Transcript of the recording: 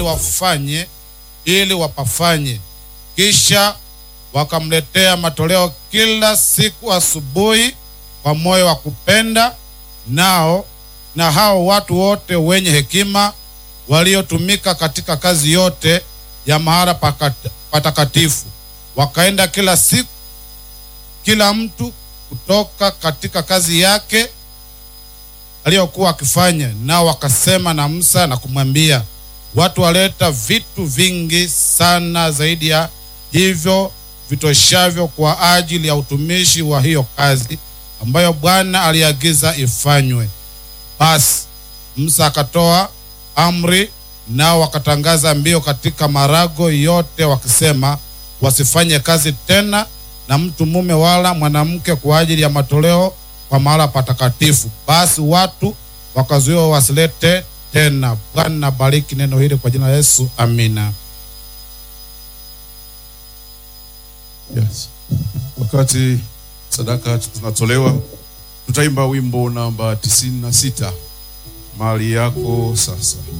wafanye ili wapafanye. Kisha wakamletea matoleo kila siku asubuhi kwa moyo wa kupenda, nao na hao watu wote wenye hekima waliotumika katika kazi yote ya mahali pakat- patakatifu wakaenda kila siku, kila mtu kutoka katika kazi yake aliyokuwa akifanya. Nao wakasema na Musa na kumwambia, watu waleta vitu vingi sana zaidi ya hivyo vitoshavyo kwa ajili ya utumishi wa hiyo kazi ambayo Bwana aliagiza ifanywe. Basi Musa akatoa amri, nao wakatangaza mbio katika marago yote wakisema, wasifanye kazi tena na mtu mume wala mwanamke kwa ajili ya matoleo kwa mahala patakatifu. Basi watu wakazuiwa wasilete tena. Bwana bariki neno hili kwa jina la Yesu, amina. Yes. Wakati sadaka zinatolewa, tutaimba wimbo namba tisini na sita mali yako sasa.